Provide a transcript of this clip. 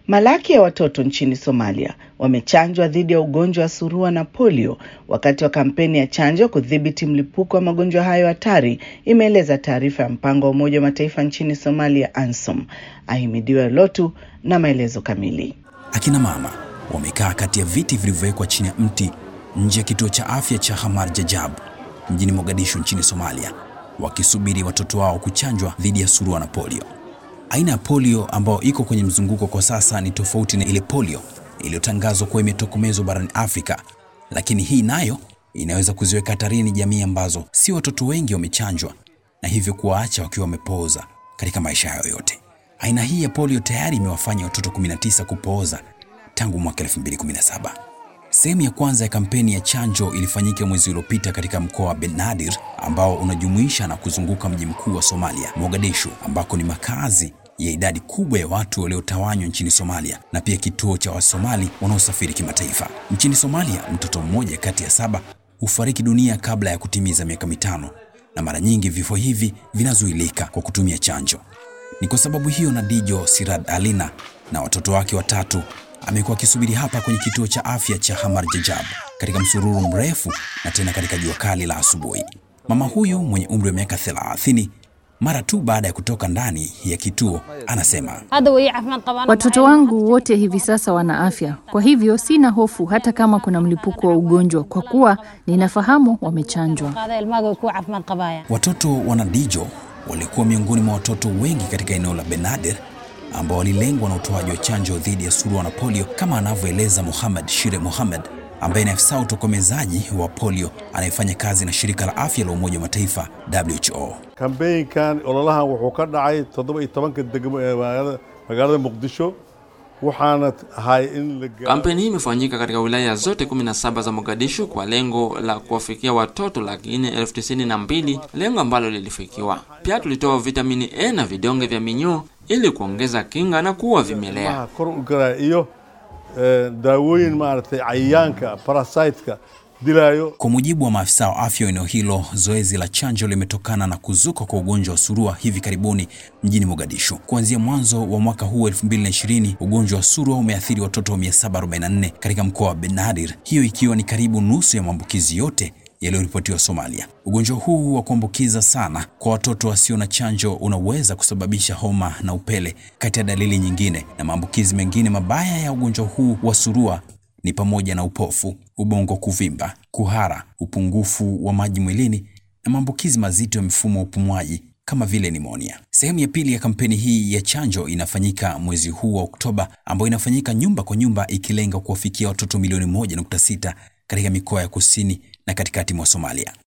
Malaki ya watoto nchini Somalia wamechanjwa dhidi ya ugonjwa wa surua na polio wakati wa kampeni ya chanjo kudhibiti mlipuko wa magonjwa hayo hatari, imeeleza taarifa ya mpango wa Umoja wa Mataifa nchini Somalia, ANSOM. Ahimidiwe Lotu na maelezo kamili. Akina mama wamekaa kati ya viti vilivyowekwa chini ya mti nje ya kituo cha afya cha Hamar Jajab mjini Mogadishu nchini Somalia, wakisubiri watoto wao kuchanjwa dhidi ya surua na polio. Aina ya polio ambayo iko kwenye mzunguko kwa sasa ni tofauti na ile polio iliyotangazwa kuwa imetokomezwa barani Afrika, lakini hii nayo inaweza kuziweka hatarini jamii ambazo si watoto wengi wamechanjwa na hivyo kuwaacha wakiwa wamepooza katika maisha yao yote. Aina hii ya polio tayari imewafanya watoto 19 kupooza tangu mwaka 2017. Sehemu ya kwanza ya kampeni ya chanjo ilifanyika mwezi uliopita katika mkoa wa Benadir ambao unajumuisha na kuzunguka mji mkuu wa Somalia, Mogadishu, ambako ni makazi ya idadi kubwa ya watu waliotawanywa nchini Somalia na pia kituo cha Wasomali wanaosafiri kimataifa. Nchini Somalia, mtoto mmoja kati ya saba hufariki dunia kabla ya kutimiza miaka mitano, na mara nyingi vifo hivi vinazuilika kwa kutumia chanjo. Ni kwa sababu hiyo Nadijo Sirad Alina na watoto wake watatu amekuwa akisubiri hapa kwenye kituo cha afya cha Hamar Jajab katika msururu mrefu na tena katika jua kali la asubuhi. Mama huyu mwenye umri wa miaka 30 mara tu baada ya kutoka ndani ya kituo anasema, watoto wangu wote hivi sasa wana afya, kwa hivyo sina hofu hata kama kuna mlipuko wa ugonjwa, kwa kuwa ninafahamu wamechanjwa. Watoto wa Nadijo walikuwa miongoni mwa watoto wengi katika eneo la Benadir ambao walilengwa na utoaji wa chanjo dhidi ya surua na polio, kama anavyoeleza Muhammad Shire Muhammad ambaye ni afisa utokomezaji wa polio anayefanya kazi na shirika la afya la Umoja wa Mataifa WHO. kambeynkan ololahan wuxuu ka dhacay toddoba iyo tobanka degmo ee magaalada Muqdisho waxaana ahay in Kampeni hii imefanyika katika wilaya zote 17 za Mogadishu kwa lengo la kuwafikia watoto laki nne elfu tisini na mbili, lengo ambalo lilifikiwa. Pia tulitoa vitamini A na vidonge vya minyoo ili kuongeza kinga na kuua vimelea. kor u galaya iyo daawooyin maaragtay cayayaanka parasiteka dilayo. Kwa mujibu wa maafisa wa afya wa eneo hilo, zoezi la chanjo limetokana na kuzuka kwa ugonjwa wa surua hivi karibuni mjini Mogadishu. Kuanzia mwanzo wa mwaka huu 2020, ugonjwa wa surua umeathiri watoto 744 katika mkoa wa Benadir, hiyo ikiwa ni karibu nusu ya maambukizi yote yaliyoripotiwa Somalia. Ugonjwa huu wa kuambukiza sana kwa watoto wasio na chanjo unaweza kusababisha homa na upele kati ya dalili nyingine, na maambukizi mengine mabaya ya ugonjwa huu wa surua ni pamoja na upofu, ubongo kuvimba, kuhara, upungufu wa maji mwilini na maambukizi mazito ya mfumo wa upumuaji kama vile nimonia. Sehemu ya pili ya kampeni hii ya chanjo inafanyika mwezi huu wa Oktoba, ambayo inafanyika nyumba kwa nyumba, ikilenga kuwafikia watoto milioni 1.6 katika mikoa ya kusini na katikati mwa Somalia.